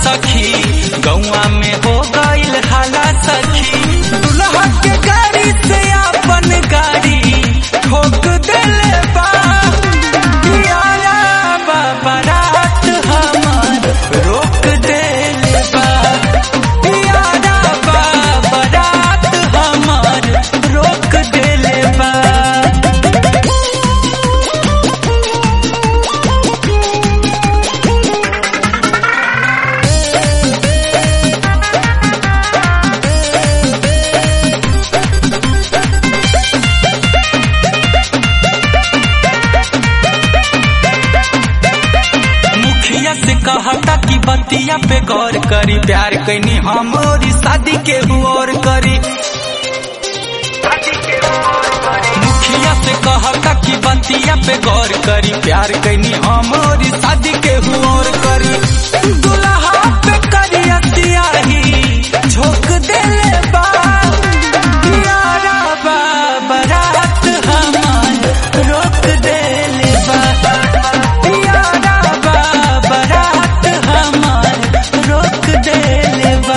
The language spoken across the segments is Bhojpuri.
सखी गौआ में हो गईल हाला सखी दुल्हा के गाड़ी से अपन गाड़ी ठोक देले बा पियाला बा बारात हमार रोक देले बा पियाला बा बारात हमार रोक देले बा मुखिया से कहता कि बतिया पे गौर करी प्यार कैनी हम और शादी के और करी मुखिया से कहता कि बतिया पे गौर करी प्यार कैनी हम और शादी के और करी दुल्हा पे करिया सियाही झोंक देले बा प्यारा बा बारात हमार रोक देले बा प्यारा बा बारात हमार रोक देले बा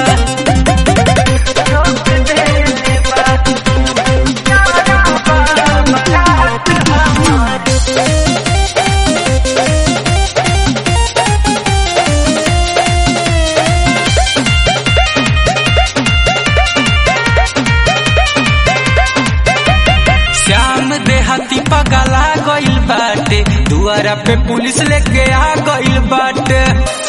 रोक देले बा प्यारा बा बारात हमार श्याम देहाती पगला गइल बाटे दुआरा पे पुलिस लेके आ गइल बाटे